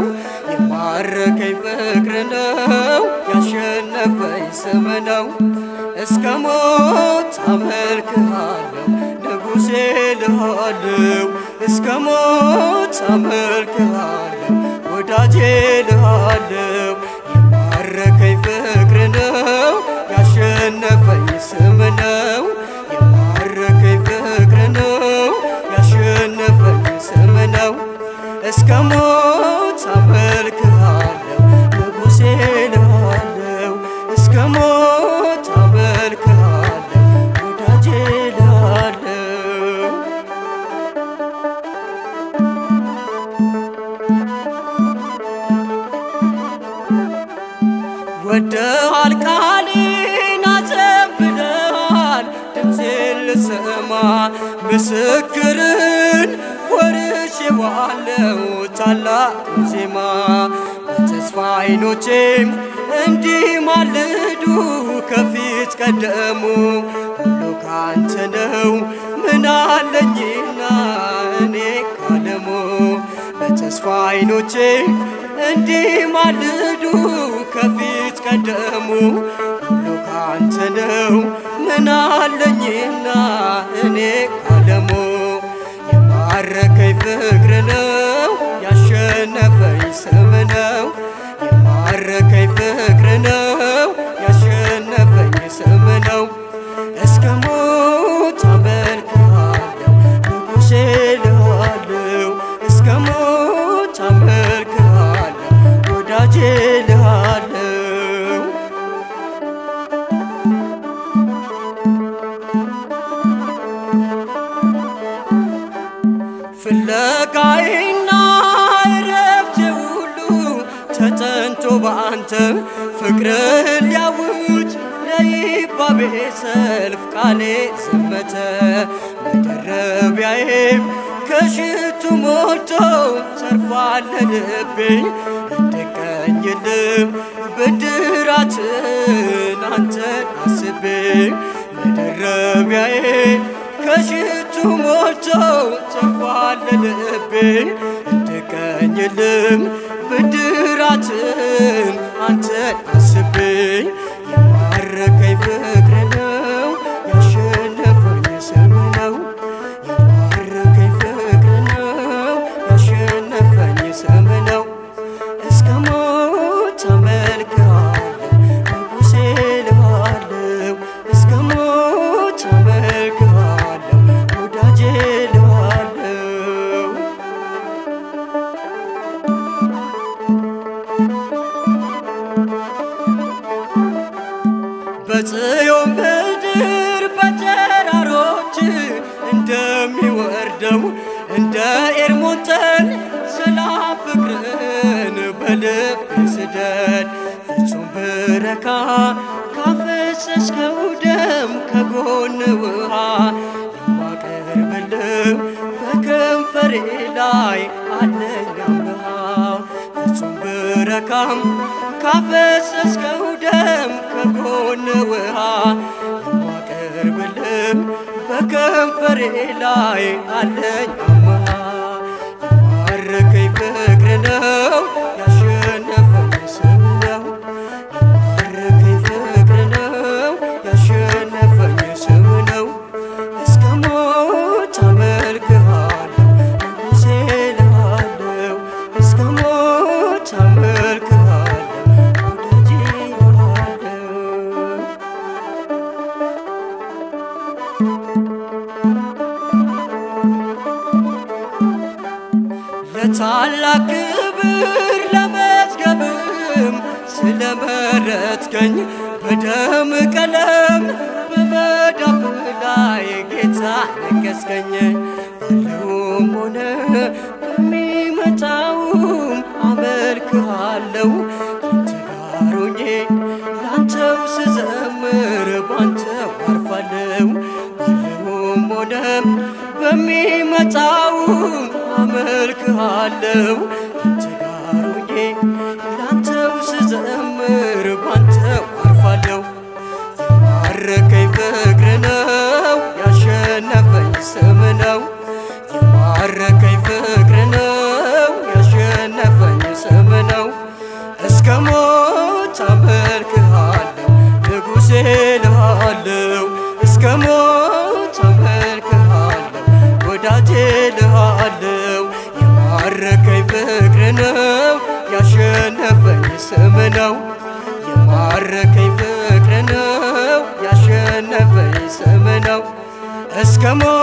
የማረከኝ ፍቅር ነው ያሸነፈኝ ስም ነው እስከ ሞት አመልክሃለሁ ንጉሴ ልሃለው እስከ ሞት አመልክሃለሁ ወዳጄ ልሃለው የማረከኝ ፍቅር ነው ያሸነፈኝ ስም ነው የማረከኝ ፍቅር ነው ያሸነፈኝ ስም ነው እስከ ሞት አመልክሃለሁ ንጉሴ ልሃለው እስከ ሞት አመልክሃለሁ ወዳጄ ልሃለው ወደሃል ቃሌን አዘንብለሃል ድምፄን ልሰማ ምስክርን ወርሼዋለሁ ታላቁን ዜማ በተስፋ አይኖቼም እንዲህ ማልዱ ከፊት ቀደሙ ሁሉ ካንተ ነው ምን አለኝና እኔ ካለሙ በተስፋ አይኖቼ እንዲህ ማልዱ ከፊት ቀደሙ ሁሉ ካንተ ነው ምን አለኝና እኔ ካለሙ የማረከኝ ፍቅር ነው ያሸነፈኝ ስም ነው የማረከኝ ፍቅር ነው ያሸነፈኝ ስም ነው እስከ ሞት አመልክሃለሁ ንጉሴ ልሃለው እስከ ሞት አመልክሃለሁ ወዳጄ ልሃለው ፍለጋዬና እረፍቴ ሁሉ ተጠንቶ በአንተ ፍቅርህን ሊያውጅ ለይባቤ ሰልፍ ቃሌ ዘመተ መደረቢያዬም ከሽቱ ሞልቶ ተርፏል ልቤ እንድቀኝልም ብድራትን አንተን አስቤ መደረቢያዬ ከሽቱ ሞልቶ ተርፏል ልቤ እንድቀኝልም ብድራትን አንተን አስቤ የማረከኝ ፍቅር ነው ያሸነፈኝ ስም ነው የማረከኝ ፍቅር ነው ያሸነፈኝ ስም ነው እስከ ሞት አመልክሃለሁ ንጉሴ ልሃለው እስከ ሞት አመልክሃለሁ ወዳጄ ልሃለው በጽዮን ምድር በተራሮች እንደሚወርደው እንደ ኤርሞን ጠል ሰላም ፍቅርን በልብ ስደድ ፍጹም ብረካ ካፈሰስከው ደም ከጎን ውሃ የማቀርብልህ በከንፈሬ ላይ አለኝ አምሃ ፍጹም ብረካም ካፈሰስከው ደም ከጎን ውሃ የማቀርብልህ በከንፈሬ ላይ አለኝ አምሃ የማረከኝ ፍቅር ነው ያሸነፈኝ ስም ነው የማረከኝ ፍቅር ነው ያሸነፈኝ ስም ነው እስከ ሞት አመልክሃለሁ ንጉሴ ልሃለው እስከ ሞት አመልክሃለሁ ወዳጄ ልሃለው ለታላቅ ክብር ለመዝገብም ስለመረጥከኝ በደም ቀለም በመዳፍ ላይ ጌታ ነገስከኝ ባለውም ሆነ በሚመጣውም አመልክሃለሁ ካንተ ጋር ሆኜ ላንተው ስዘምር ባንተው አርፋለሁ ባለውም ሆነ በሚመጣውም አመልክሃለሁ ካንተ ጋር ሆኜ ላንተው ስዘምር ባንተው አርፋለሁ የማረከኝ ፍቅር ነው ያሸነፈኝ ስም ነው የማረከኝ ፍቅር ነው ያሸነፈኝ ስም ስም ነው የማረከኝ ፍቅር ነው ያሸነፈኝ ስም ነው እስከ ሞት